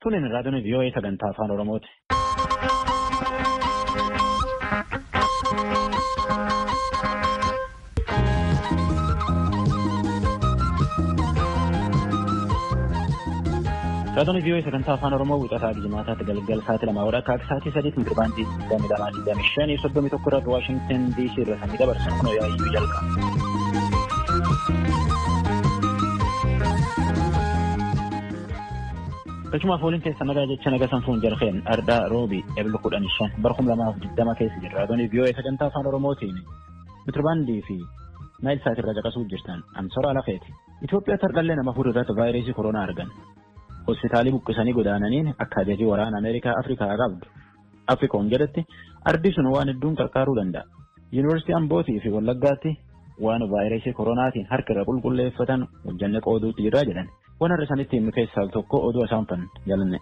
Kunin raadiyoon vii'oo'ee sagantaa afaan Oromooti. Raadiyoon vii'oo'ee sagantaa afaan Oromoo wixataa Jimaataatti galgal sa'aatii lamaa warra akka sa'aatii sadiitti mirbaantii digdamii lamaa digdamii shanii soddomii tokko irratti Waashingtan DC irra samii dabarsan kun yaayyuu jalqaba. Galchumaaf waliin keessa nagaa jecha naga sanfuun jarfeen ardhaa roobi eebla kudhanii shan bara kuma lamaaf digdama keessa jirra. Raadiyoon vii'oo'ee sagantaa afaan Oromootiin mitirbaandii fi naayil sa'aatii irra caqasuuf jirtan ansoraa lafeeti. Itoophiyaatti hardhallee nama fuudhu irratti vaayirasii koronaa argan. Hospitaalii buqqisanii godaananiin akka ajajii waraana Ameerikaa Afrikaa qabdu. Afrikoon jedhatti ardi sun waan hedduun qarqaaruu danda'a. Yuunivarsiitii Ambootii fi Wallaggaatti waan vaayirasii koronaatiin harka irra qulqulleeffatan hojjanne qooduutti jirraa jedhan. Waan har'a isanitti himu keessaa tokko oduu isaan fan jaalanne.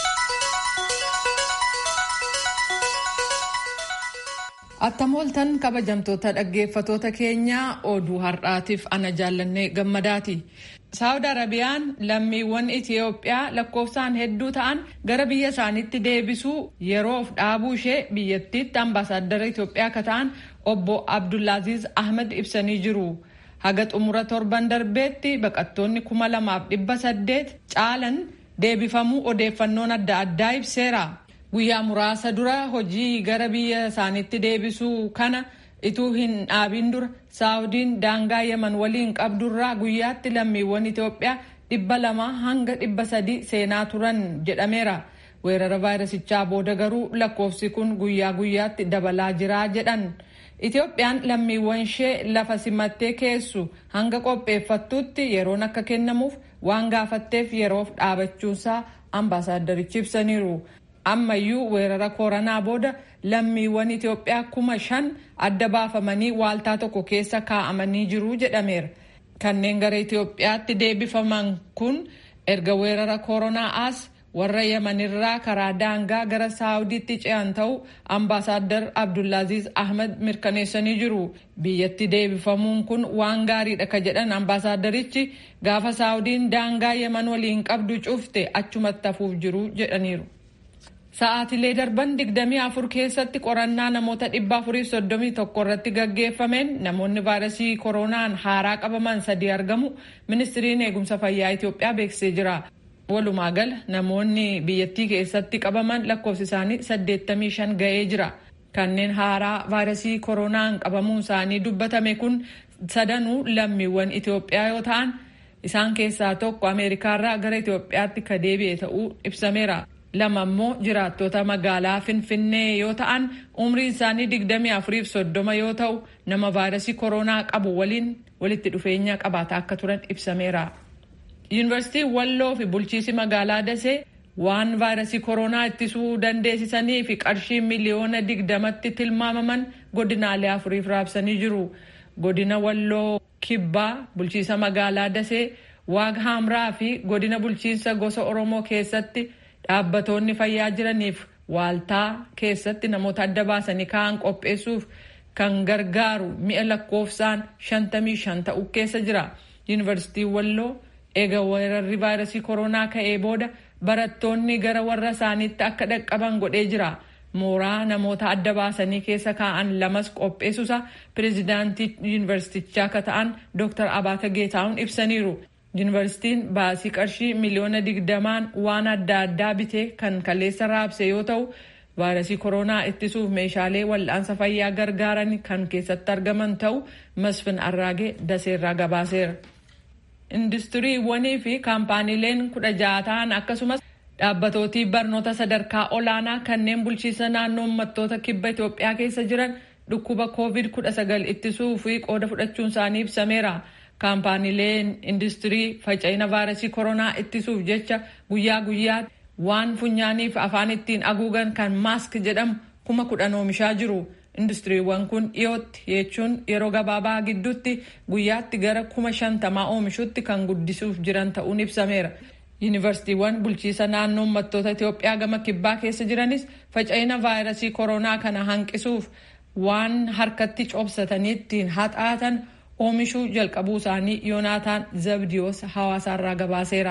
Attam ooltan kabajamtoota dhaggeeffatoota keenyaa oduu har'aatiif ana jaallannee gammadaati. Saawud Arabiyaan lammiiwwan Itiyoophiyaa lakkoofsaan hedduu ta'an gara biyya isaaniitti deebisuu yeroof dhaabuu ishee biyyattiitti ambaasaaddara Itiyoophiyaa akka ta'an obbo Abdullaaziz Ahmed ibsanii jiru. Haga xumura torban darbeetti baqattoonni kuma lamaaf dhibba saddeet caalan deebifamuu odeeffannoon adda addaa ibseera. Guyyaa muraasa dura hojii gara biyya isaaniitti deebisuu kana ituu hin dhaabin dura saawudiin daangaa yaman waliin qabdurraa guyyaatti lammiiwwan Itoophiyaa dhibba lama hanga dhibba sadi seenaa turan jedhameera. Weerara vaayirasichaa booda garuu lakkoofsi kun guyyaa guyyaatti dabalaa jira jedhan. Itoophiyaan lammiiwwan ishee lafa simattee keessu hanga qopheeffattuutti yeroon akka kennamuuf waan gaafatteef yeroof dhaabachuusaa ambaasaaddarichi ibsaniiru. ammayyuu weerara koronaa booda lammiiwwan Itoophiyaa kuma shan adda baafamanii waaltaa tokko keessa kaa'amanii jiru jedhameera. Kanneen gara Itoophiyaatti deebifaman kun erga weerara koronaa as warra Yamanirraa karaa daangaa gara Saawudiitti ce'an ta'uu ambaasaaddar Abdullaaziz Ahmed mirkaneessanii jiru. Biyyatti deebifamuun kun waan gaariidha ka jedhan ambaasaaddarichi gaafa Saawudiin daangaa Yaman waliin qabdu cufte achumatti hafuuf jiru jedhaniiru. Sa'aatilee darban digdamii afur keessatti qorannaa namoota dhibba afurii soddomii tokko irratti gaggeeffameen namoonni vaayirasii koronaan haaraa qabaman sadii argamu ministiriin eegumsa fayyaa Itoophiyaa beeksisee jira. Walumaa gala namoonni biyyattii keessatti qabaman lakkoofsi isaanii saddeettamii shan ga'ee jira. Kanneen haaraa vaayirasii koronaan qabamuun isaanii dubbatame kun sadanuu lammiiwwan Itoophiyaa yoo ta'an isaan keessaa tokko Ameerikaarraa gara Itoophiyaatti ka deebi'e ta'uu ibsameera. lama immoo jiraattota magaalaa finfinnee yoo ta'an umriin isaanii digdamii afuriif soddoma yoo ta'u nama vaayirasii koronaa qabu waliin walitti dhufeenya qabaataa akka turan ibsameera. yuunivarsiitiin walloo fi bulchiisi magaalaa dasee waan vaayirasii koronaa ittisuu dandeessisanii fi qarshii miliyoona digdamatti tilmaamaman godinaalee afuriif raabsanii jiru. godina walloo kibbaa bulchiisa magaalaa dasee waag hamraa fi godina bulchiinsa gosa oromoo keessatti. Dhaabbatoonni fayyaa jiraniif waaltaa keessatti namoota adda baasanii kaa'an qopheessuuf kan gargaaru mi'a lakkoofsaan shantamii shan ta'u keessa jira. Yuunivarsiitiin Walloo eega weerarri vaayirasii koronaa ka'ee booda barattoonni gara warra isaaniitti akka dhaqqaban godhee jira. Mooraa namoota adda baasanii keessa kaa'an lamas qopheessuusa pireezidaantii yuunivarsiitichaa akka ta'an Dr. Abaata Geetaa'uun ibsaniiru. Yuunivarsiitiin baasii qarshii miliyoona digdamaan waan adda addaa bitee kan kaleessa raabse yoo ta'u vaayirasii koronaa ittisuuf meeshaalee wal'aansa fayyaa gargaaran kan keessatti argaman ta'u masfin arraagee daseerraa gabaaseera. Industiriiwwanii fi kaampaaniileen kudha ja'a ta'an akkasumas dhaabbatooti barnoota sadarkaa olaanaa kanneen bulchiinsa naannoo uummattoota kibba Itoophiyaa keessa jiran dhukkuba covid kudha sagal ittisuu fi qooda fudhachuun isaanii ibsameera. kaampaaniileen industirii faca'ina vaayirasii koronaa ittisuuf jecha guyyaa guyyaa waan funyaaniif afaan ittiin haguugan kan maask jedhamu kuma kudhan oomishaa jiru. Industiriiwwan kun dhiyootti jechuun yeroo gabaabaa gidduutti guyyaatti gara kuma shantamaa oomishutti kan guddisuuf jiran ta'uun ibsameera. Yuunivarsiitiiwwan bulchiisa naannoo uummattoota Itoophiyaa gama kibbaa keessa jiranis faca'ina vaayirasii koronaa kana hanqisuuf waan harkatti cobsatanii ittiin haxaatan oomishuu jalqabuu isaanii yoonaataan zabdiyoos hawaasaarraa gabaaseera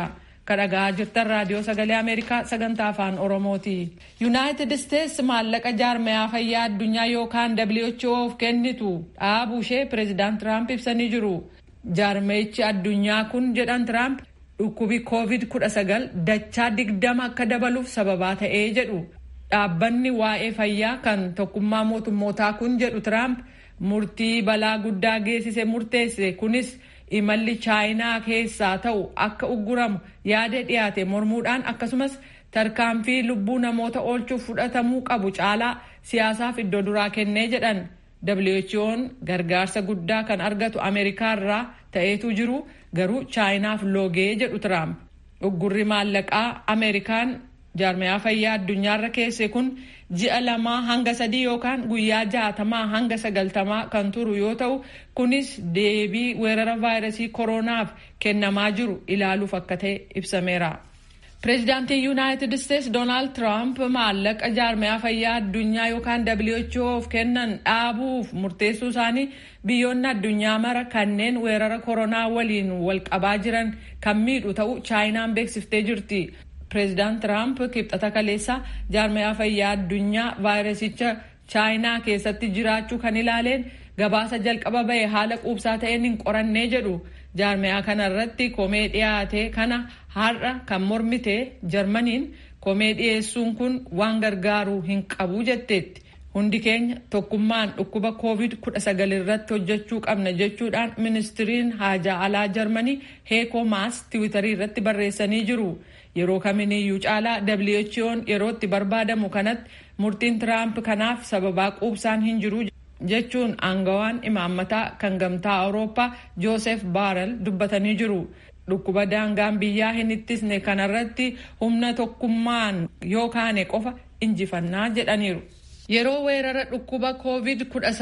kadhagaa jirtan raadiyoo sagalee ameerikaa sagantaa afaan oromooti yuunaayitid isteetsi maallaqa jaarmayaa fayyaa addunyaa yookaan whoof kennitu dhaabuu ishee pireezidaant tiraamp ibsanii jiru jaarmeechi addunyaa kun jedhan tiraamp dhukkubi koovid 19 dachaa digdama akka dabaluuf sababaa ta'ee jedhu dhaabbanni waa'ee fayyaa kan tokkummaa mootummootaa kun jedhu tiraamp murtii balaa guddaa geessise murteesse kunis imalli chaayinaa keessaa ta'u akka ugguramu yaada dhiyaate mormuudhaan akkasumas tarkaanfii lubbuu namoota oolchuuf fudhatamuu qabu caalaa siyaasaaf iddoo duraa kennee jedhan who'n gargaarsa guddaa kan argatu ameerikaa irraa ta'eetu jiru garuu chaayinaaf loogee jedhu tiraamp uggurri maallaqaa ameerikaan jaarmayaa fayyaa addunyaarra keesse kun ji'a lamaa hanga sadii yookaan guyyaa jaatamaa hanga sagaltamaa kan turu yoo ta'u kunis deebii weerara vaayirasii koronaaf kennamaa jiru ilaaluuf akka ta'e ibsameera. pireezidaantiin yuunaayitid isteetsi doonaald tiraamp maallaqa jaarmayaa fayyaa addunyaa yookaan whoof kennan dhaabuuf murteessuu isaanii biyyoonni addunyaa mara kanneen weerara koronaa waliin walqabaa jiran kan miidhu ta'u chaayinaan beeksiftee jirti. pireezidaant tiraamp kibxata kaleessa jaarmayaa fayyaa addunyaa vaayirasicha chaayinaa keessatti jiraachuu kan ilaaleen gabaasa jalqaba bahe haala quubsaa ta'een hin qorannee jedhu jaarmayaa kana irratti komee dhiyaate kana har'a kan mormite jarmaniin komee dhiyeessuun kun waan gargaaru hin qabu jetteetti hundi keenya tokkummaan dhukkuba koovid 19 irratti hojjechuu qabna jechuudhaan ministiriin haajaa alaa jarmanii heekoo maas tiwitarii irratti barreessanii jiru. yeroo kaminiyyuu caalaa who'n yeroo itti barbaadamu kanatti murtiin tiraamp kanaaf sababaa quubsaan hin jiru jechuun aangawaan imaammataa kan gamtaa awurooppaa joosef baarel dubbatanii jiru dhukkuba daangaan biyyaa hin ittisne kanarratti humna tokkummaan yoo kaane qofa injifannaa jedhaniiru. yeroo weerara dhukkuba koovid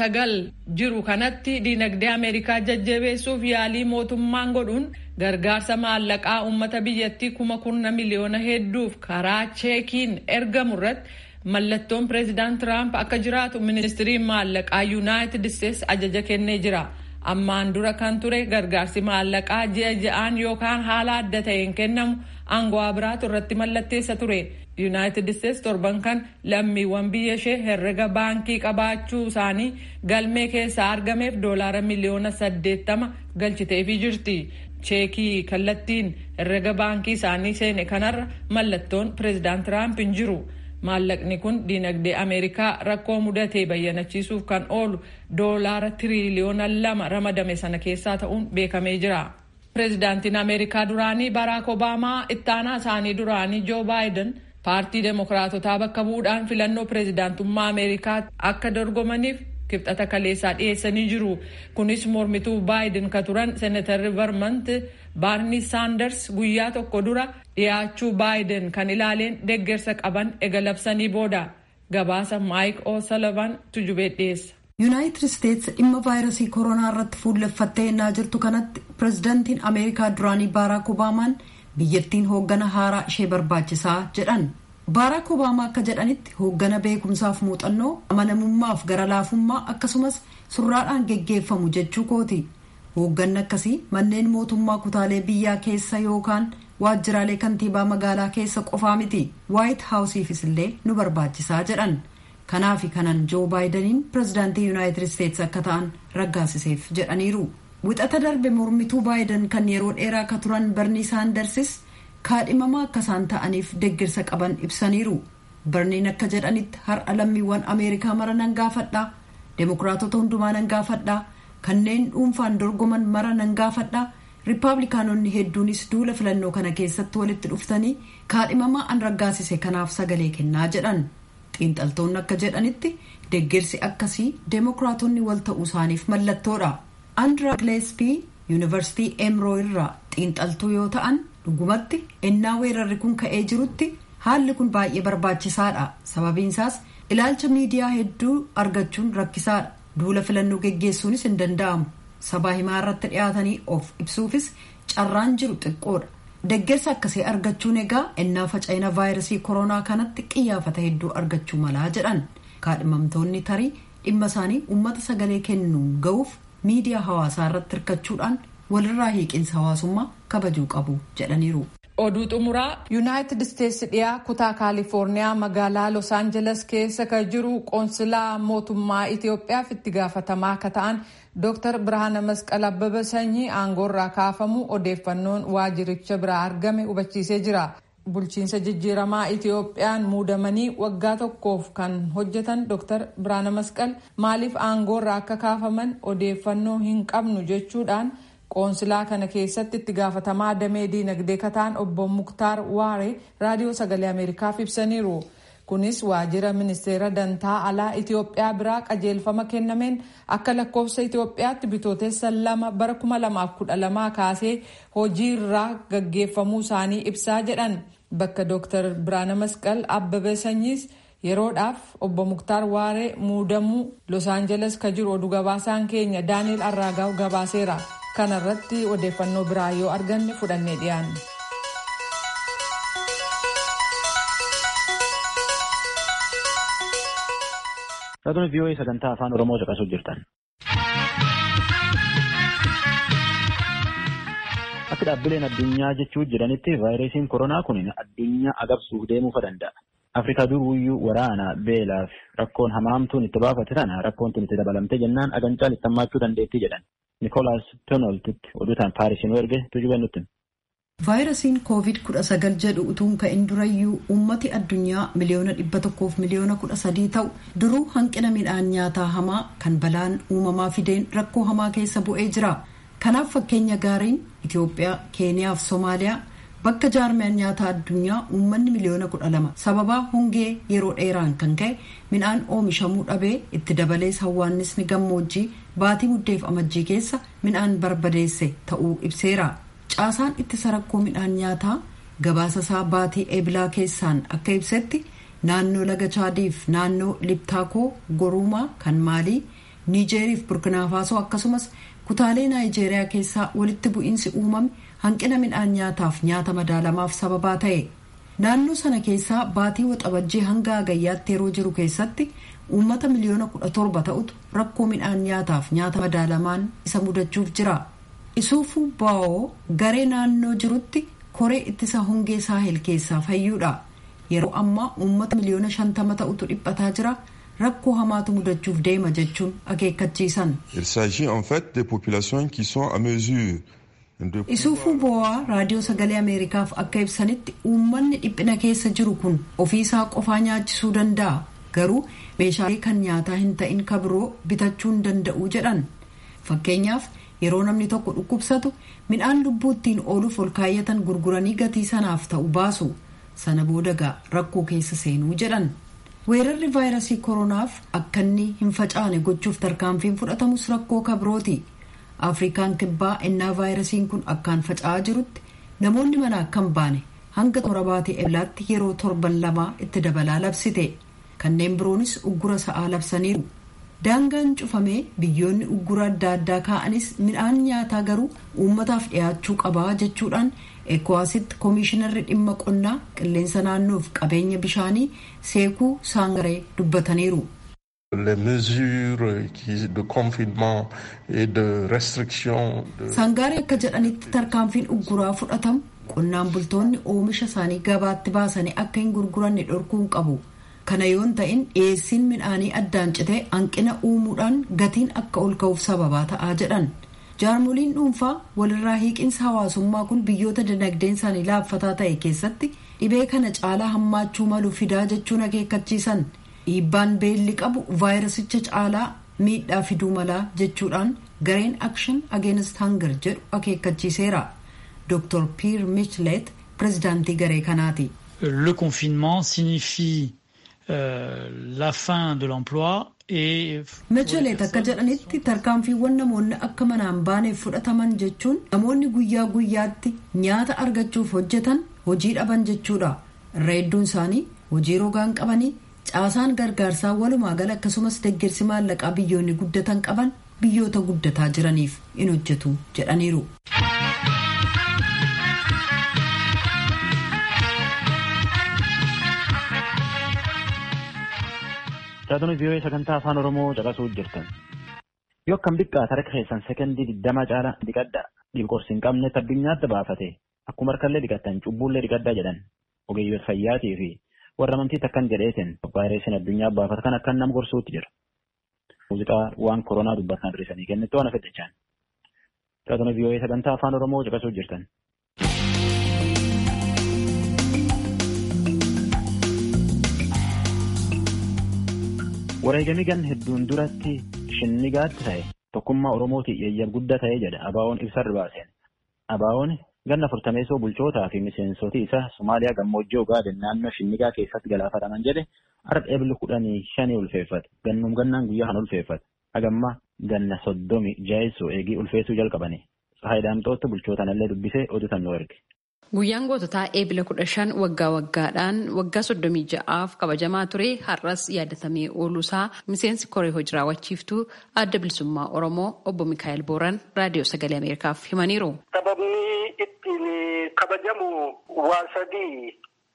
19 jiru kanatti diinagdee ameerikaa jajjabeessuuf yaalii mootummaan godhuun gargaarsa maallaqaa uummata biyyattii kuma kurna miliyoona hedduuf karaa cheekiin ergamu irratti mallattoon pireezidaant tiraamp akka jiraatu ministiriin maallaqaa yuunaayitid isteetsi ajaja kennee jira ammaan dura kan ture gargaarsi maallaqaa ji'a ja'aan yookaan haala adda ta'een kennamu aangawaa biraatu irratti mallatteessa ture yuunaayitid isteetsi torban kan lammiiwwan biyya ishee herrega baankii qabaachuu isaanii galmee keessaa argameef doolaara miliyoona saddeettama galchiteefii jirti cheekii kallattiin herrega baankii isaanii seene kanarra mallattoon pireezidaant tiraamp hin jiru maallaqni kun diinagdee ameerikaa rakkoo mudatee bayyanachiisuuf kan oolu doolaara tiriiliyoona lama ramadame sana keessaa ta'uun beekamee jira. pireezidaantiin ameerikaa duraanii baraak obaamaa ittaanaa isaanii duraanii joo baayiden paartii deemokiraatotaa bakka bu'uudhaan filannoo pireezidaantummaa ameerikaa akka dorgomaniif kibxata kaleessaa dhiyeessanii jiru kunis mormituu baayiden ka turan seenatarri vermont baarni saanders guyyaa tokko dura dhiyaachuu baayiden kan ilaaleen deeggarsa qaban ega labsanii booda gabaasa maayik o'salavan tujubee dhiyeessa. yuunaayitid isteetsi dhimma vaayirasii koronaa irratti fuulleffattee ennaa jirtu kanatti pireezidaantiin ameerikaa duraanii baaraak obaamaan biyyattiin hooggana haaraa ishee barbaachisaa jedhan baaraak obaamaa akka jedhanitti hooggana beekumsaaf muuxannoo amanamummaaf gara laafummaa akkasumas surraadhaan geggeeffamu jechuu kooti hoogganni akkasii manneen mootummaa kutaalee biyyaa keessa yookaan waajjiraalee kantiibaa magaalaa keessa qofaa miti waayit haawusiifis illee nu barbaachisaa jedhan kanaafi kanan joo baayidaniin pireezidaantii yuunaayitid isteetsi akka ta'an raggaasiseef jedhaniiru wixata darbe mormituu baayidan kan yeroo dheeraa akka turan barnii saandarsis kaadhimamaa akka isaan ta'aniif deeggarsa qaban ibsaniiru barniin akka jedhanitti har'a lammiiwwan ameerikaa mara nan gaafadhaa deemokiraatota hundumaa nan gaafadhaa kanneen dhuunfaan dorgoman mara nan gaafadhaa riippaabilikaanonni hedduunis duula filannoo kana keessatti walitti dhuftanii kaadhimamaa an raggaasise kanaaf sagalee kennaa jedhan xiinxaltoonni akka jedhanitti deeggarsi akkasii deemokiraatonni wal ta'uu isaaniif mallattoodha andra gileespii yuunivarsiitii emroo irraa xiinxaltuu yoo ta'an dhugumatti ennaa weerarri kun ka'ee jirutti haalli kun baay'ee barbaachisaadha sababiinsaas ilaalcha miidiyaa hedduu argachuun rakkisaadha duula filannoo geggeessuunis hin danda'amu sabaa himaa irratti dhiyaatanii of ibsuufis carraan jiru xiqqoodha deeggarsa akkasii argachuun egaa ennaa faca'ina vaayirasii koronaa kanatti qiyyaafata hedduu argachuu malaa jedhan kaadhimamtoonni tarii dhimma isaanii uummata sagalee kennuun ga'uuf miidiyaa hawaasaa irratti hirkachuudhaan walirraa hiiqinsa hawaasummaa kabajuu qabu jedhaniiru. oduu xumuraa yuunaayitid isteetsi dhiyaa kutaa kaalifoorniyaa magaalaa los aanjeles keessa ka jiru qoonsilaa mootummaa itiyoophiyaaf itti gaafatamaa akka ta'an dooktar birhaana masqal abbaba sanyii aangoorraa kaafamu odeeffannoon waajiricha biraa argame hubachiisee jira bulchiinsa jijjiiramaa itiyoophiyaan muudamanii waggaa tokkoof kan hojjetan dooktar birhaana masqal maaliif aangoorraa akka kaafaman odeeffannoo hin qabnu jechuudhaan qoonsilaa kana keessatti itti gaafatamaa damee diinagdee kataan obbo muktaar waare raadiyoo sagalee ameerikaaf ibsaniiru kunis waajjira ministeera dantaa alaa itiyoophiyaa biraa qajeelfama kennameen akka lakkoofsa itiyoophiyaatti bitootessa lama bara 2012 kaasee hojii irraa gaggeeffamuu isaanii ibsaa jedhan bakka dooktar biraana masqal abbabee sanyiis yeroodhaaf obbo muktaar waaree muudamuu los aanjeles ka jiru oduu gabaasaan keenya daaniil arraagaa'u gabaaseera. kana irratti odeeffannoo biraa yoo arganne fudhannee dhiyaanne. Raadiyoo VOA sagantaa afaan Oromoo caqasuu jirtan. Akka dhaabbileen addunyaa jechuu jedhanitti vaayirasiin koronaa kun addunyaa agabsuuf deemuu danda'a. Afrikaa duruyyuu waraana beelaa fi rakkoon hamaamtuun itti baafate tana rakkoon tun itti dabalamte jennaan agancaan itti hammaachuu dandeetti jedhan. Nikolaas Tonoltitti oduutaan Paarisiin erge tujuba nutti. Vaayirasiin COVID-19 jedhu utuun ka'in durayyuu uummati addunyaa miliyoona dhibba tokkoof miliyoona kudha sadii ta'u duruu hanqina midhaan nyaataa hamaa kan balaan uumamaa fideen rakkoo hamaa keessa bu'ee jira. Kanaaf fakkeenya gaariin Itoophiyaa, Keeniyaa fi Somaaliyaa bakka jaarmiyaan nyaataa addunyaa uummanni miliyoona kudha lama sababaa hongee yeroo dheeraan kan ka'e midhaan oomishamuu dhabee itti dabalees hawwaannisni gammoojjii baatii muddeef amajjii keessa midhaan barbadeesse ta'uu ibseera. Caasaan ittisa rakkoo midhaan nyaataa gabaasa isaa baatii eebilaa keessaan akka ibsetti naannoo laga chaadiif naannoo liptaakoo goruumaa kan maalii niijeeriif burkinaafaaso akkasumas kutaalee naayijeeriyaa keessaa walitti bu'iinsi uumame hanqina midhaan nyaataaf nyaata madaalamaaf sababaa ta'e naannoo sana keessaa baatii waxabajjii hanga hagayyaatti yeroo jiru keessatti uummata miliyoona kudha torba ta'utu rakkoo midhaan nyaataaf nyaata madaalamaan isa mudachuuf jira isuufuu baa'oo garee naannoo jirutti koree ittisa hongee saahel keessaa fayyuudha yeroo ammaa uummata miliyoona shantama ta'utu dhiphataa jira rakkoo hamaatu mudachuuf deema jechuun akeekkachiisan. Il s'agit en fait des populations qui sont à mesure isuufuu bo'aa raadiyoo sagalee ameerikaaf akka ibsanitti uummanni dhiphina keessa jiru kun ofiisaa qofaa nyaachisuu danda'a garuu meeshaalee kan nyaataa hin ta'in kabiroo bitachuu hin danda'u jedhan fakkeenyaaf yeroo namni tokko dhukkubsatu midhaan lubbuu ittiin ooluuf ol kaayyatan gurguranii gatii sanaaf ta'u baasu sana booda rakkoo keessa seenuu jedhan weerarri vaayirasii koronaaf akka inni hin facaane gochuuf tarkaanfiin fudhatamus rakkoo kabirooti. afrikaan kibbaa ennaa vaayirasiin kun akkaan faca'aa jirutti namoonni mana akka hin baane hanga xumura baatii eeblaatti yeroo torban lamaa itti dabalaa labsite kanneen biroonis uggura sa'aa labsaniiru daangaan cufamee biyyoonni uggura adda addaa kaa'anis midhaan nyaataa garuu uummataaf dhiyaachuu qabaa jechuudhaan ekowaasitti koomishinarri dhimma qonnaa qilleensa naannoof qabeenya bishaanii seekuu saangaree dubbataniiru. les mesures de confinement et de restriction. Sangaaree akka jedhanitti tarkaanfiin ugguraa fudhatamu qonnaan bultoonni oomisha isaanii gabaatti baasanii akka hin gurguranne dhorkuu qabu. Kana yoon ta'in dhiyeessiin midhaanii addaan citee hanqina uumuudhaan gatiin akka ol ka'uuf sababaa ta'aa jedhan. Jaarmoliin dhuunfaa walirraa hiiqinsa hawaasummaa kun biyyoota dinagdeen isaanii laaffataa ta'e keessatti dhibee kana caalaa hammaachuu malu fidaa jechuun akeekkachiisan. dhiibbaan beelli qabu vaayirasicha caalaa miidhaa fiduu malaa jechuudhaan gareen akshin ageenist hangar jedhu akeekkachiiseera dr pier michlet pirezidaantii garee kanaati. le confinement signifie euh, la fin de l'emploi Michelet akka jedhanitti tarkaanfiiwwan namoonni akka manaan baaneef fudhataman jechuun namoonni guyyaa guyyaatti nyaata argachuuf hojjetan hojii dhaban jechuudha irra hedduun isaanii hojii rogaan qabanii caasaan gargaarsaa walumaa gala akkasumas deeggarsi maallaqaa biyyoonni guddatan qaban biyyoota guddataa jiraniif in hojjetu jedhaniiru. Raadiyoo vii'oo'ee sagantaa afaan Oromoo caqasuu jirtan. Yoo akkam xiqqaate harka keessan sekondii digdama caala dhiqadha. Dhiqorsi hin qabnetti addunyaatti baafate. akkuma harkallee dhiqattan cubbuullee dhiqaddaa jedhan ogeeyyoota fayyaatii fi warra amantii takkan jedheetiin vaayirasiin addunyaa baafatan akkan nam gorsuutti jira. Muuziqaa waan koronaa dubbatan hir'isanii kennitti waan afeddachaan. Raadiyoo vii'oo'ee sagantaa afaan Oromoo caqasuu jirtan. Wareegamii gan hedduun duratti shinnigaatti ta'e tokkummaa Oromootii eeyyam guddaa ta'ee jedha Abaawoon ibsarri baaseen. Abaawoon ganna furtameessoo bulchootaa fi miseensoti isa Somaaliyaa gammoojjii Ogaaden naannoo shinnigaa keessatti galaafataman jedhe har'a eebli kudhanii shanii ulfeeffate. Gannum gannaan guyyaa kan ulfeeffate. Hagamma ganna soddomi jaayessoo eegii ulfeessuu jalqabani. Faayidaamtoota bulchootanillee dubbisee oduutan nu erge. Guyyaan goototaa eebila kudha shan waggaa waggaadhaan waggaa soddomii ja'aaf kabajamaa ture har'as yaadatamee ooluusaa miseensi koree hojii raawwachiiftuu adda bilisummaa Oromoo obbo Mikaa'el Booran raadiyoo sagalee Ameerikaaf himaniiru. Sababni ittiin kabajamu waa sadii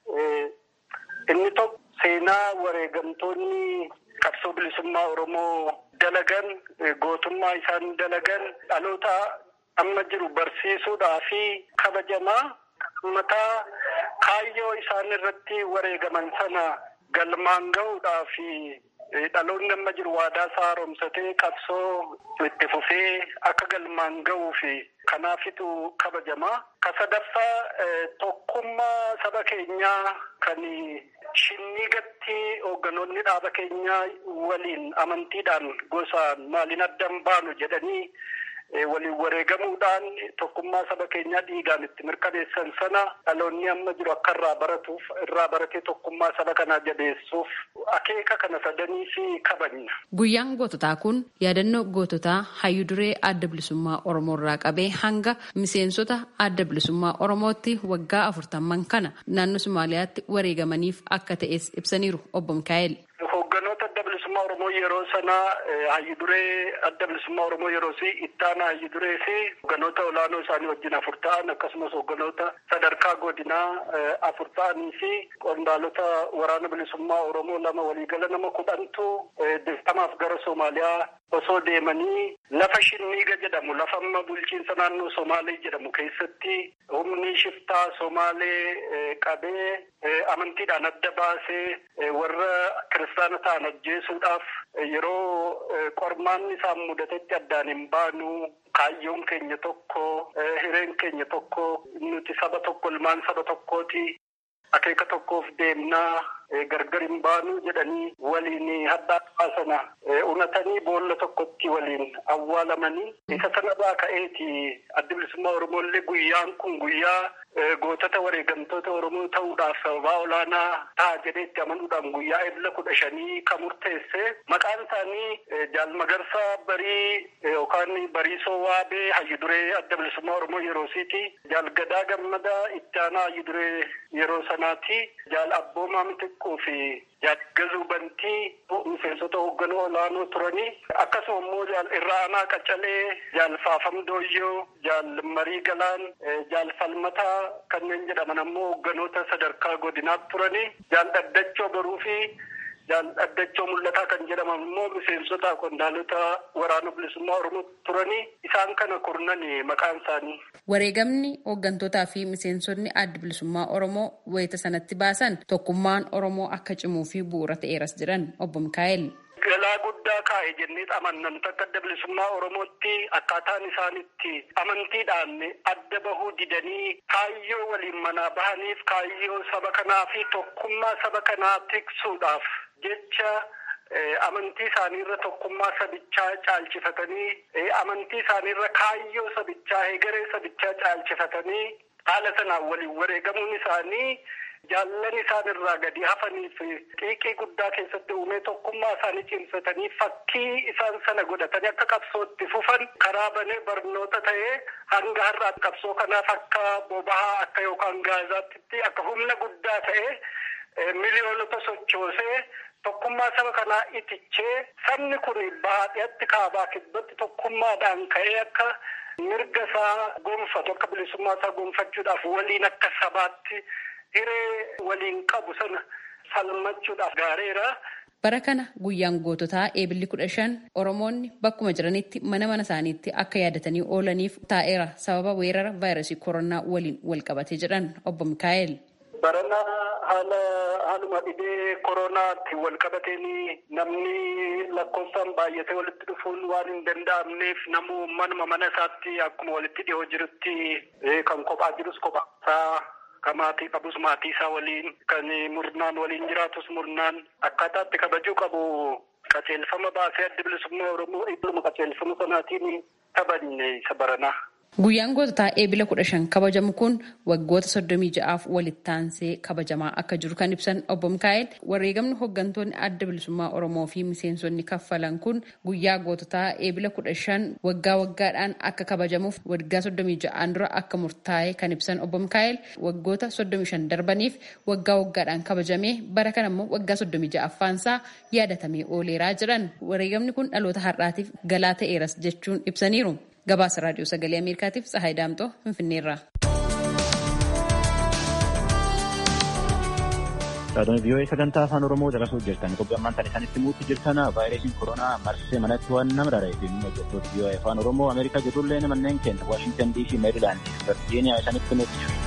inni tokko seenaa wareegamtoonni qabsoo bilisummaa Oromoo dalagan gootummaa isaan dalagan dhaloota amma jiru barsiisuudhaa fi kabajamaa. mataa kaayyoo isaan irratti wareegaman sana galmaan gahuudhaa fi dhaloonni amma jiru waadaa isaa haaromsatee qabsoo itti fufee akka galmaan gahuu fi kanaafitu kabajamaa. Ka sadaffaa tokkummaa saba keenyaa kan shinnigatti hoogganoonni dhaaba keenyaa waliin amantiidhaan gosaan maaliin addan baanu jedhanii waliin wareegamuudhaan tokkummaa saba keenyaa dhiigaan itti mirkaneessan sana dhaloonni amma jiru akka irraa baratuuf irraa baratee tokkummaa saba kanaa jabeessuuf akeeka kana sadanii fi kabajna. Guyyaan goototaa kun yaadannoo goototaa hayyuu duree adda bilisummaa Oromoo irraa qabee hanga miseensota adda bilisummaa Oromootti waggaa afurtamman kana naannoo Somaaliyaatti wareegamaniif akka ta'es ibsaniiru obbo Mikaa'el. Hoogganoota adda bilisummaa Oromoo yeroo sanaa hayyu duree adda bilisummaa Oromoo yeroo si ittaana hayyu duree fi hoogganoota olaanoo isaanii wajjin afur ta'an akkasumas hoogganoota sadarkaa godinaa afur ta'anii fi qondaalota waraana bilisummaa Oromoo lama waliigala nama kudhantu dirqamaaf gara Soomaaliyaa osoo deemanii lafa shinniiga jedhamu lafa amma bulchiinsa naannoo Somaalee jedhamu keessatti humni shiftaa Somaalee qabee amantiidhaan adda baasee warra kiristaana ta'an ajjeesuudhaaf yeroo qormaan isaan mudatetti addaan hin baanu kaayyoon keenya tokko hireen keenya tokko nuti saba tokko ilmaan saba tokkooti akeeka tokkoof deemnaa gargar hin baanu jedhanii waliin haddaa baasana unatanii boolla tokkotti waliin awwaalamanii isa sanarraa ka'eeti adda bilisummaa Oromooillee guyyaan kun guyyaa gootota wareegamtoota Oromoo ta'uudhaaf sababaa olaanaa ta'a jedheetti amanuudhaan guyyaa ebla kudha shanii kan murteesse maqaan isaanii jaalmagarsaa barii yookaan bariisoo waabee hayyu duree adda bilisummaa Oromoo yeroosiiti jaalgadaa gammadaa itti aanaa hayyu duree yeroo sanaati jaal abboomaa mitiqquu fi gazuu bantii miseensota hoogganoo olaanoo turanii akkasuma immoo jaal irraa aanaa qacalee jaal faafam dooyyoo jaal marii galaan jaal falmataa kanneen jedhaman ammoo hogganoota sadarkaa godinaatti turanii jaal dhaddachoo baruu fi jaal dhaddachoo mul'ataa kan jedhaman immoo miseensota qondaalota waraana bilisummaa oromoo turanii isaan kana kurnani maqaan isaanii. Wareegamni hooggantootaa fi miseensonni adda bilisummaa Oromoo wayita sanatti baasan tokkummaan Oromoo akka cimuu fi bu'uura ta'eeras jedhan obbo Mikaa'el. Galaa guddaa kaa'e jennee amannan takka adda bilisummaa Oromootti akkaataan isaanitti amantiidhaan adda bahuu didanii kaayyoo waliin manaa bahaniif kaayyoo saba kanaa fi tokkummaa saba kanaa tiksuudhaaf jecha amantii isaaniirra tokkummaa sabichaa caalchifatanii amantii isaaniirra kaayyoo sabichaa hegeree sabichaa caalchifatanii haala sanaan waliin wareegamuun isaanii jaallan isaan irraa gadi hafaniif xiiqii guddaa keessatti uumee tokkummaa isaanii cimsatanii fakkii isaan sana godhatanii akka qabsootti fufan karaa banee barnoota ta'ee hanga har'aa qabsoo kanaaf akka boba'aa akka yookaan gaazaatti akka humna guddaa ta'ee miliyoonota sochoosee tokkummaa saba kanaa itichee sabni kun baadiyyaatti kaabaa kibbatti tokkummaadhaan ka'ee akka mirga isaa gonfatu akka bilisummaa isaa gonfachuudhaaf waliin akka sabaatti hiree waliin qabu sana salmachuudhaaf gaareera. Bara kana guyyaan goototaa eebilli kudha shan Oromoonni bakkuma jiranitti mana mana isaaniitti akka yaadatanii oolaniif taa'eera sababa weerara vaayirasii koronaa waliin wal qabate jedhan obbo Mikaa'el. Barana haala haaluma dhibee koronaatti wal qabateen namni lakkoofsaan baay'atee walitti dhufuun waan hin danda'amneef namuu manuma mana isaatti akkuma walitti dhiyoo jirutti kan kophaa jirus kophaa isaa kan maatii qabus maatii isaa waliin kan murnaan waliin jiraatus murnaan akkaataatti kabajuu qabu qajeelfama baasee adda bilisummaa Oromoo idduma qajeelfama sanaatiin taphannee isa baranaa. Guyyaan goototaa eebila kudha shan kabajamu kun waggoota soddomii ja'aaf walitti aansee kabajamaa akka jiru kan ibsan obbo Mikaa'el wareegamni hooggantoonni adda bilisummaa Oromoo fi miseensonni kaffalan kun guyyaa goototaa eebila kudha shan waggaa waggaadhaan akka kabajamuuf waggaa soddomii ja'aan dura akka murtaa'e kan ibsan obbo Mikaa'el waggoota soddomii shan darbaniif waggaa waggaadhaan kabajamee bara kana immoo waggaa soddomii ja'affaansaa yaadatamee ooleeraa jiran wareegamni kun dhaloota har'aatiif galaa ta'eeras jechuun ibsaniiru. Gabaasa raadiyoo sagalee Ameerikaatiif Tsahaay Daamxoo Finfinneerraa. Raadiyoon vii'oo'ee sagantaa afaan Oromoo dabarsuu jirtan qophii ammaan tan isaanitti muutti jirtan vaayirasiin koronaa marsee manatti waan nama rara'e fi hojjettoota vii'oo'ee afaan Oromoo Ameerikaa jirullee manneen keenya Waashintan DC Meerilaand Virgiiniyaa isaanitti muutti jiru.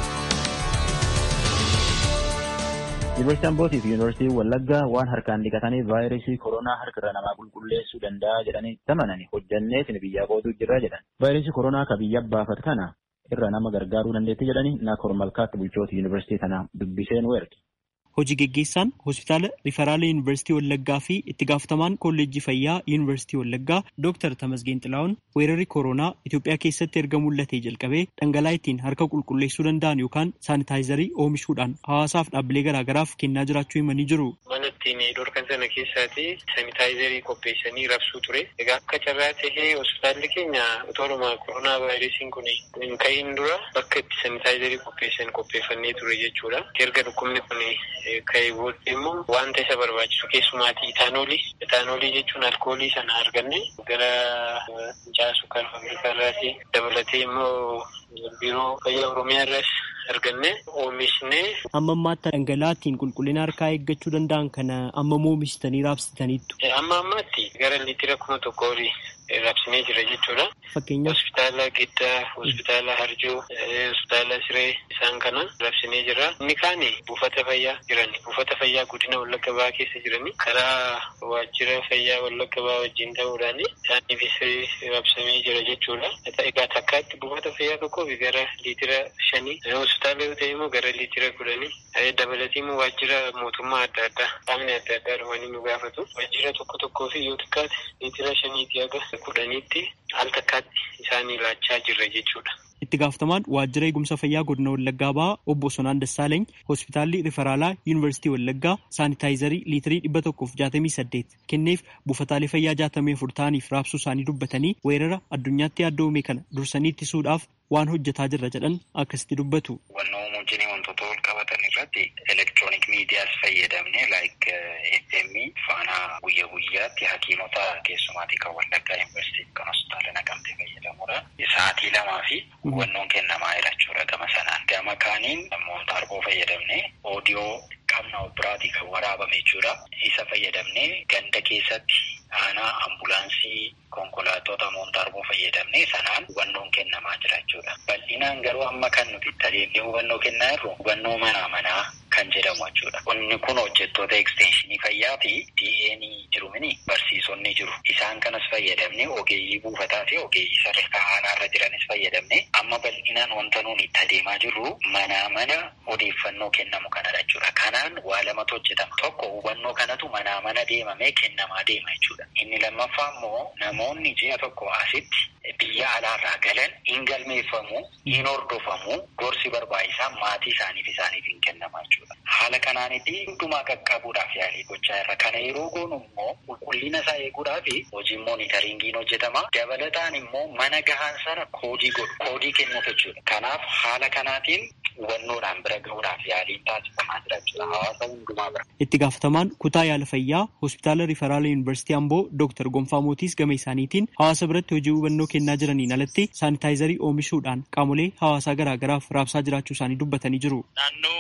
Yuunivarsiitii Ambootii fi Yuunivarsiitii Wallaggaa waan harkaan dhiqatanii vaayirasii koronaa harkarra namaa qulqulleessuu danda'a jedhanii tamananii hojjanneetiin biyyaa qootuu jirra jedhan. Vaayirasii koronaa ka biyya baafat kana irra nama gargaaruu dandeetti jedhanii Naakoor Malkaatti bulchoota yuunivarsiitii kanaa dubbiseen weerti. Hojii geggeessaan hospitaala Riferaala Yuunivarsiitii Wallaggaa fi itti gaafatamaan kolleejjii fayyaa Yuunivarsiitii Wallaggaa Dr. Tamasgeen Xilaa'oon weerarri koronaa Itoophiyaa keessatti erga mul'atee jalqabee dhangala'aa ittiin harka qulqulleessuu danda'an yookaan saanitaayizarii oomishuudhaan hawaasaaf dhaabbilee garaagaraaf kennaa jiraachuu himanii jiru. Mana ittiin dorkan sana keessaati saanitaayizarii qopheessanii rabsuu ture. Egaa akka carraa tahee hospitaalli keenya utooruma koronaa vaayirasiin kun hin ka'iin dura bakka itti saanitaayizarii qopheessan qopheeffannee ture jechuudha. Erga dhukkubni kun ka'ee booddee immoo wanta isa barbaachisu keessumaatii itaanoolii itaanoolii jechuun alkoolii sana arganne gara fincaa'aa kan faabirikaa irraati dabalatee immoo biiroo fayyaa oromiyaa irraas arganne oomishne. Amma ammaatti dhangala'aa ittiin qulqullina harkaa eeggachuu danda'an kana amma oomishitanii raabsitaniittu. Amma ammaatti gara liitira kuma tokko olii raabsinee jira jechuudha. Fakkeenyaaf. Hospitaala Giddaa, hospitaala Harjoo, hospitaala Siree isaan kana raabsinee jira. Inni kaani buufata fayyaa jiran buufata fayyaa godina Wallagga Bahaa keessa jirani karaa waajjira fayyaa Wallagga Bahaa wajjin ta'uudhaan isaaniifis raabsamee jira jechuudha. Egaa takkaatti buufata fayyaa tokkoof gara liitira shanii hospitaala yoo ta'e immoo gara liitira kudhanii dabalatii immoo waajjira mootummaa adda addaa qaamni adda addaa dhufanii nu gaafatu. Waajjira tokko tokkoo fi yoo xiqqaate liitira shaniitii haga kudhaniitti al takkaatti isaanii laachaa jirra jechuudha. Itti gaafatamaan waajjira eegumsa fayyaa godina Wallaggaa Bahaa obbo Sonaan Dassaalany hospitaalli Riferaalaa Yuunivarsiitii Wallaggaa saanitaayizarii liitirii dhibba tokkoof jaatamii saddeet kenneef buufataalee fayyaa jaatamii afur ta'aniif raabsuu isaanii dubbatanii weerara addunyaatti yaaddoo uume kana dursanii ittisuudhaaf waan hojjetaa jirra jedhan akkasitti dubbatu. Wannoo wajjin wantoota wal qabatan irratti elektiroonik miidiyaas fayyadamne laayik FM faana guyya guyyaatti hakiimota keessumaatii kan Wallaggaa Yuunivarsiitii kan hospitaala naqamtee fayyadamuudha. Sa'aatii lamaa fi hubannoon kennamaa jira jechuudha gama sanaan. Gama kaaniin namoota arboo fayyadamne oodiyoo qabna biraatii kan waraabame jechuudha. Isa fayyadamne ganda keessatti aanaa ambulaansii konkolaattota moontaarboo fayyadamne sanaan hubannoon kennamaa jira jechuudha. Bal'inaan garuu amma kan nuti itti adeemnee hubannoo kennaa jirru hubannoo manaa manaa kan jedhamu jechuudha. Inni kun hojjettoota ekstenshinii fayyaa fi DA'n jiru mini barsiisonni jiru. Isaan kanas fayyadamne ogeeyyii buufataa fi ogeeyyii sadarkaa aanaarra jiranis fayyadamne amma bal'inaan wanta nuun itti adeemaa jirru manaa mana odeeffannoo kennamu kanadha jechuudha. Kanaan waa lamatu hojjetama. Tokko hubannoo kanatu manaa mana deemamee kennamaa deema jechuudha. Inni lammaffaa immoo namoonni ji'a tokko asitti biyya alaarraa galan hin galmeeffamu, hin hordofamu, gorsi barbaachisaan maatii isaaniif isaaniif hin kennamaa jechuudha. Haala kanaanis hundumaa qaqqabuudhaaf yaalii gochaa irra. Kana yeroo goonu immoo qulqullina isaa eeguudhaaf hojiin moonitaringiin hojjetama. Dabalataan immoo mana gahaan sana koodii godhu, koodii kennuuf jechuudha. Kanaaf haala kanaatiin hubannoodhaan bira gahuudhaaf yaaliin taasifamaa jira jechuudha. Hawaasa hundumaa bira. Itti gaafatamaan kutaa yaala fayyaa hospitaala Riferaala Yuunivarsiitii Amboo Dr. Gonfaa Mootiis gama isaaniitiin hawaasa biratti hojii hubannoo kennaa jiraniin alatti saanitaayizarii oomishuudhaan qaamolee hawaasaa garaagaraaf raabsaa jiraachuu isaanii dubbatanii jiru. Naannoo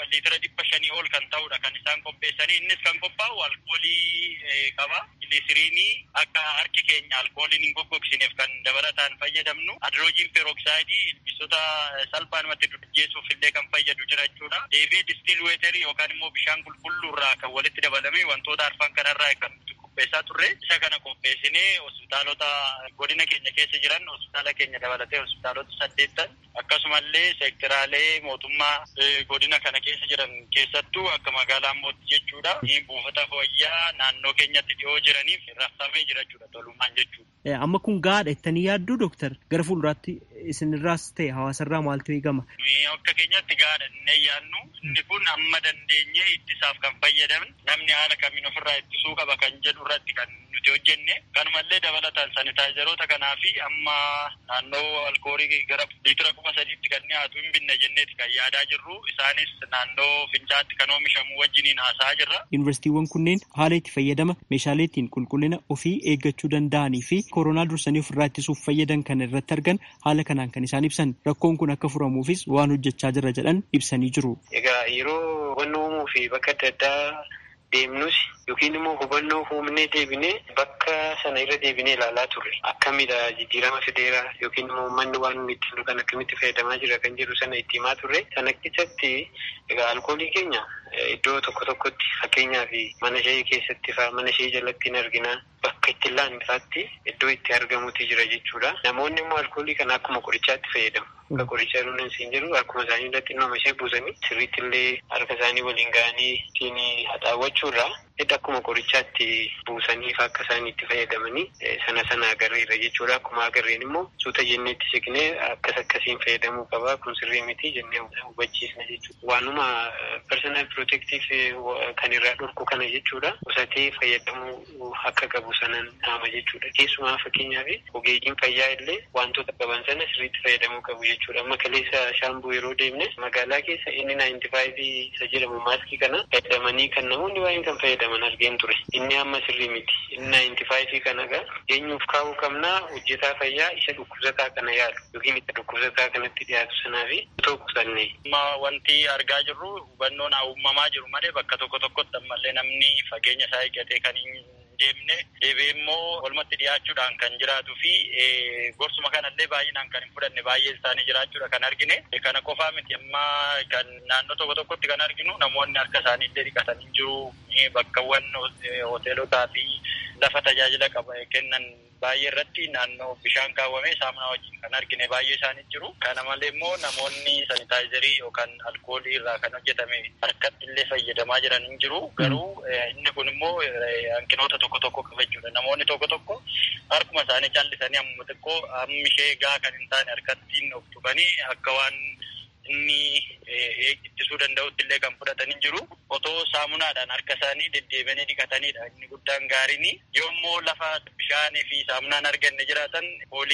liitira dhibba shanii ol kan ta'udha kan isaan qopheessanii innis kan qophaa'u alkoolii qaba gilisiriinii akka harki keenya alkooliin hin goggogsine kan dabalataan fayyadamnu adroojiin peeroksaayidii ilbiisota salphaanumatti durjeessuuf illee kan fayyadu jira jechuudha. Deebi'ee distiil weeterii yookaan immoo bishaan qulqulluu irraa kan walitti dabalamee wantoota arfan kanarraa kan qopheessaa turre isa kana qopheessinee hospitaalota godina keenya keessa jiran hospitaala keenya dabalatee hospitaalota saddeettan akkasumallee seektiraalee mootummaa godina kana keessa jiran keessattuu akka magaalaa Ambootti jechuudha. Buufata fayyaa naannoo keenyatti dhiyoo jiraniif raabsamee jira jechuudha tolummaan jechuudha. Amma kun gaadha jettanii yaadduu dooktar gara fuulduraatti isinirraas ta'e hawaasarraa maaltu eegama? Akka keenyatti gaadha inni yaadnu inni kun amma dandeenyee ittisaaf kan fayyadamne namni haala kamiin ofirraa ittisuu qaba kan jedhu irratti kan nuti hojjenne kanumallee dabalataan sanitaayizaroota kanaa fi amma naannoo alkoolii gara liitira kuma sadiitti kan dhiyaatu hin binne jenneeti kan yaadaa jirru isaanis naannoo fincaatti kan oomishamu wajjiniin haasa'aa jirra. Yuunivarsiitiiwwan kunneen haala itti fayyadama meeshaalee ittiin qulqullina ofii eeggachuu danda'anii fi koronaa dursanii ofirraa ittisuuf fayyadan kan irratti argan haala kanaan kan isaan ibsan rakkoon kun akka furamuufis waan hojjechaa jirra jedhan ibsanii jiru. Egaa yeroo hubannoo uumuu fi bakka adda addaa deemnus yookiin immoo hubannoo uumnee deebinee bakka sana irra deebinee ilaalaa turre akkamidha jijjiirama fideera yookiin immoo manni waan inni ittiin dhugan akkamitti fayyadamaa jira kan jedhu sana itti himaa turre sana keessatti egaa alkoolii keenya iddoo tokko tokkotti fakkeenyaaf mana ishee keessatti faa mana ishee jalatti hin argina bakka itti laannifaatti iddoo itti argamutti jira jechuudha. Namoonni immoo alkoolii kana akkuma qorichaatti fayyadamu. Akka qorichaa dhunan siin jedhu akkuma isaanii irratti nama ishee buusanii sirriitti illee harka isaanii waliin ga'anii ittiin haxaawwachuurraa hidha akkuma qorichaatti buusaniif akka isaan itti fayyadamanii sana sana agarreerra jechuudha. Akkuma agarreen immoo suuta jennee itti siqnee akkas akkasiin fayyadamuu qabaa kun sirrii miti jennee hubachiisna jechuudha. Waanuma personal protective kan irraa dhorku kana jechuudha. Qusatee fayyadamuu akka qabu sanan dhaama jechuudha. Keessumaa fakkeenyaaf ogeeyyiin fayyaa illee wantoota qaban sana sirriitti fayyadamuu qabu jechuudha. Amma kaleessa shaambuu yeroo deemne magaalaa keessa inni naayinti faayivii isa jedhamu maaskii kana fayyadamanii kan namoonni baay'een kan fayyadaman argeen ture. Inni amma sirrii miti. Inni naayinti faayivii kana gaa eenyuuf kaa'uu qabnaa hojjetaa fayyaa isa dhukkubsataa kana yaalu yookiin isa dhukkubsataa kanatti dhiyaatu sanaa fi otoo qusanne. Amma wanti argaa jirru hubannoon uumamaa jiru malee bakka tokko tokkotti ammallee namni fageenya isaa eeggatee kan hin deemne deebi'ee immoo walumatti dhiyaachuudhaan kan jiraatuu fi gorsuma kanallee baay'inaan kan hin fudhanne baay'een isaanii jiraachuudha kan argine kana qofaa miti amma kan naannoo tokko tokkotti kan arginu namoonni harka isaanii illee dhiqatanii jiru bakkawwan hoteelotaa fi lafa tajaajila qaba kennan baay'ee irratti naannoo bishaan kaawwamee saamunaa wajjin kan argine baay'ee isaanii jiru. Kana malee immoo namoonni sanitaayizarii yookaan alkoolii irraa kan hojjetame harkatti illee fayyadamaa jiran hin jiru. Garuu inni kun immoo hanqinoota tokko tokko qaba jechuudha. Namoonni tokko tokko harkuma isaanii callisanii amma xiqqoo hammi ishee gaa kan hin taane harkattiin of tuqanii akka waan inni ittisuu danda'utti illee kan fudhatanii jiru. Otoo saamunaadhaan harka isaanii deddeebianii dhiqatanidha. Inni guddaan gaariin yoommoo lafa bishaanii fi saamunaan arganne jiraatan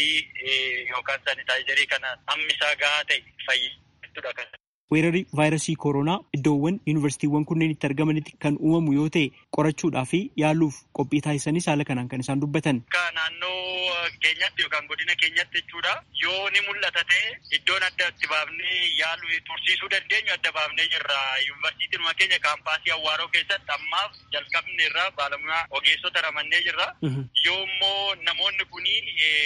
foolii yookaan sanitaayizarii kana hammisaa gahaa ta'e fayyadamuudha kan. Weerarri vaayirasii koronaa iddoowwan yuunivarsiitiiwwan kunneen itti argamanitti kan uumamu yoo ta'e qorachuudhaa fi yaaluuf qophii taasisanis haala kanaan kan isaan dubbatan. Akka naannoo keenyatti yookaan godina keenyatti jechuudha yoo ni mul'ata ta'e iddoon adda itti baafnee yaaluu tursiisuu dandeenyu adda baafnee jirra. Yuunivarsiitiinuma keenya kaampaasii Awwaaroo keessatti ammaaf jalqabne irraa baalamaa ogeessota ramannee jirra. Yoo immoo namoonni kuni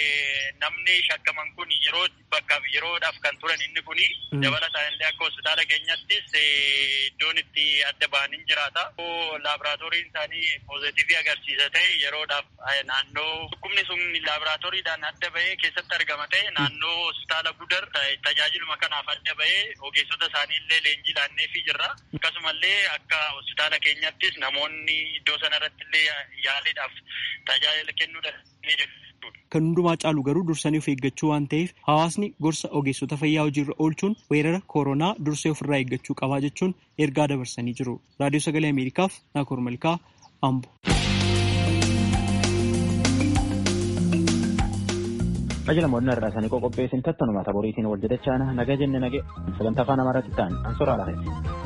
namni shakkaman kun yeroo bakka yeroodhaaf kan turan inni kuni dabalataan illee akka hospitaala keenyattis iddoon itti adda ba'anii jiraata. Laaboraatooriin isaanii poozitivii agarsiisa ta'e yeroodhaaf naannoo dhukkubni sun laaboraatooriidhaan adda ba'ee keessatti argama ta'e naannoo hospitaala gudar tajaajiluma kanaaf adda ba'ee ogeessota isaanii illee leenjii laanneefii jirra. Akkasumallee akka hospitaala keenyattis namoonni iddoo sanarratti illee yaaliidhaaf tajaajila kennuu danda'anii Kan hundumaa caalu garuu dursanii of eeggachuu waan ta'eef hawaasni gorsa ogeessota fayyaa hojiirra oolchuun weerara koronaa dursee ofirraa eeggachuu qabaa jechuun ergaa dabarsanii jiru. Raadiyoo Sagalee Ameerikaaf Naakoor Malkaa Ambo. Ajila moodina irraa isaanii qoqopheessin tattanuma taboriitiin wal jedhachaana naga jenne nage sagantaa afaan amaaraatti ta'an ansoraa laafetti.